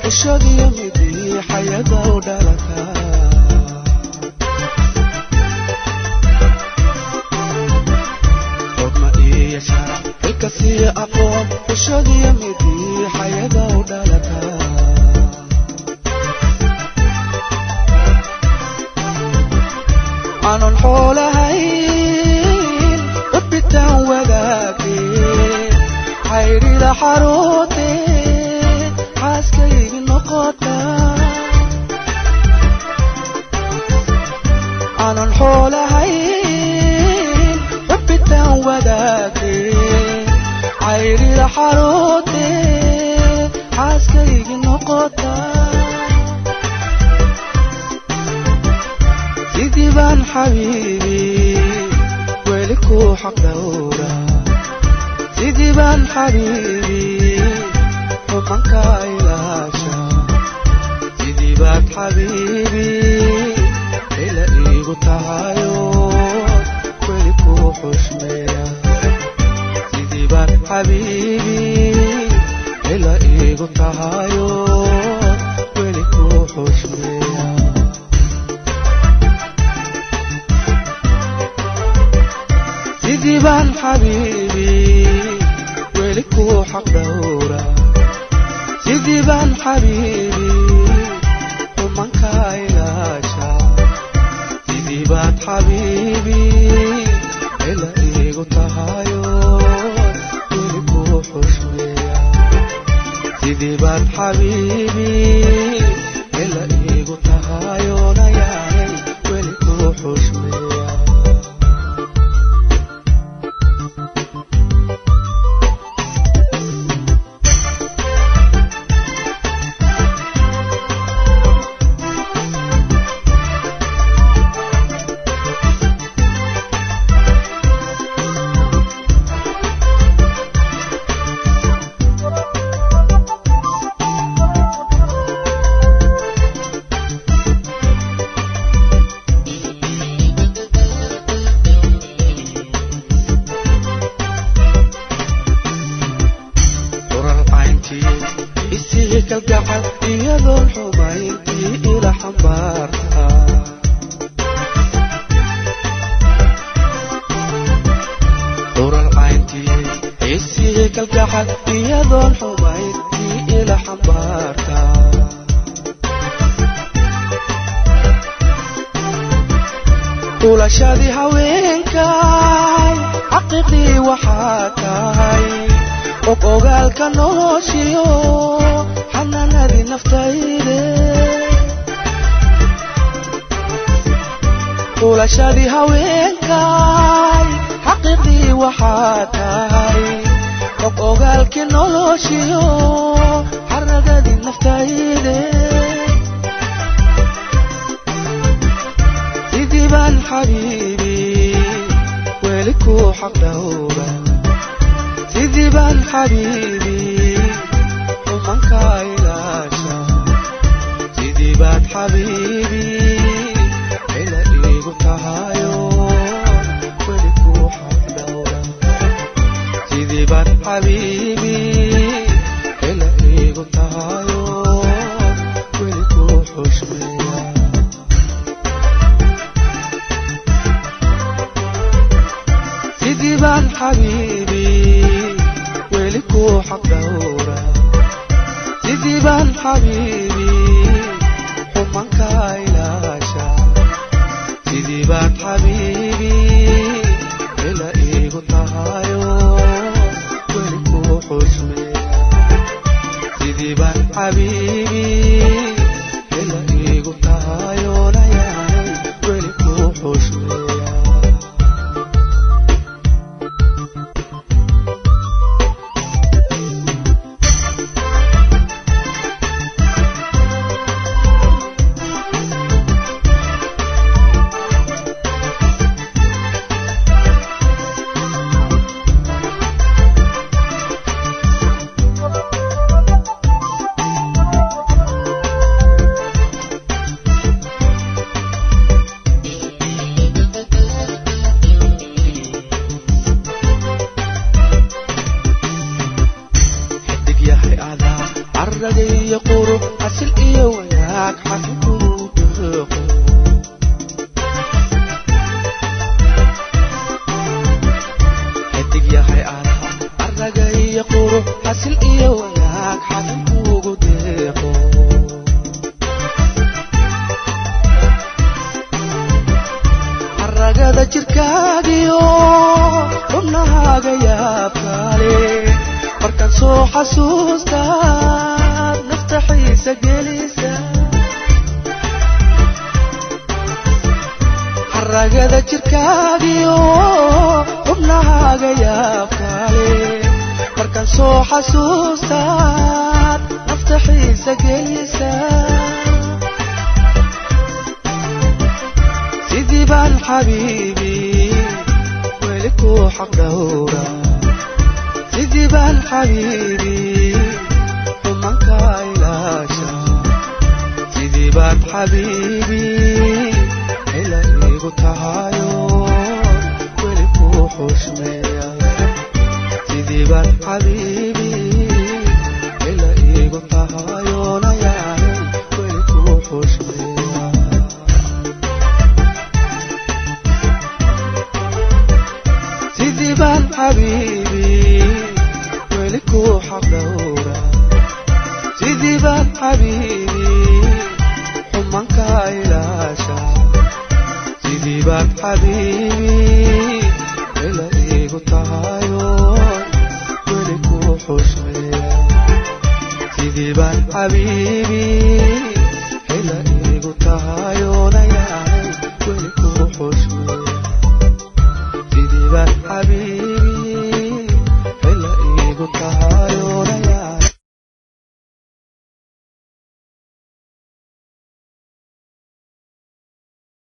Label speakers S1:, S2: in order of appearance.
S1: xishadiyo midii xayada u dhalata xogma iyo sharac xilkasiyo aqoon xishadiyo midii xayada u dhalata aanan xoolahayn rabbitaan wadaageen cayrida xaruutee xaaskaygi noqota aanan xoolahayn rabbitaan wadaageen cayrida xaruutee xaaskaygi noqota sidii baan xabiibi weli ku xaq dhowra sidii baan xabiibi xumanka ilaasha sidii baad xabiibi ila iigu tahayo weli ku xushmeeya sidii baad xabiibi ila iigu tahayo weli ku xushmeeya sidii baan xabiibi weli ku xaq dhowra sidii baan xabiibi xumanka ilaasha sidii baad xabiibi ila iigu tahayo weli ku xushmeeya sidii baad xabiibi ila iigu tahayo nayaanay weli ku xushmeeya urar cayntii isii kalgacal iyadoon xumayntii ila xambaarta urar cayntii isii kalgacal iyadoon xumayntii ila xambaarta ulashadii haweenkay xaqiiqdii waxaa tahay og ogaalka noloshiyo xanaanadii naftayde ulashadii haweenkay xaqiiqdii waxaa tahay og ogaalkii noloshiyo xaragadii naftayde sidii baan xabiibi weli ku xaq dhowra sidii baan xabiibi xumanka ilaasha sidii baad xabiibi ila iigu tahayo weli ku xaq dhowra sidii baad xabiibi ila iigu tahayo weli ku xushmeeya sidii baan xabiibi weli ku xaq dhowra sidii baan xabiibi xumanka ilaasha sidii baad xabiibi ila iigu tahayo weli ku xushmeeya sidii baan xabiibi ila iigu tahayo nayaanay weli ku xushmeeya wanaag xasilkuu deeqo xidig yahay adaa araga iyo qurux xasil iyo wanaag xasilkuugu deeqo aragada jirkaagiyo xubnahaaga yaabkaale markaan soo xasuustaad nafta xiisa gelisa aragada jirkaagiyo xubnahaaga yaabkaale markaan soo xasuustaad nafta xiisa gelisa sidii baan xabiibi weli kuu xaq dhowra sidii baan xabiibi xumanka ilaasha sidii baan xabiibi ila igu tahayo weli kuu xushmeeya sidii baan xabiibi ila igu tahayo nayaanay weli kuu xushmeeya sidii baan xabiibi weli kuu xaq dhowra sidii baan xabiibi xumanka ilaasha sidii baan xabiibi ila igu tahayo weli kuu xushmeeya sidii baan xabiibi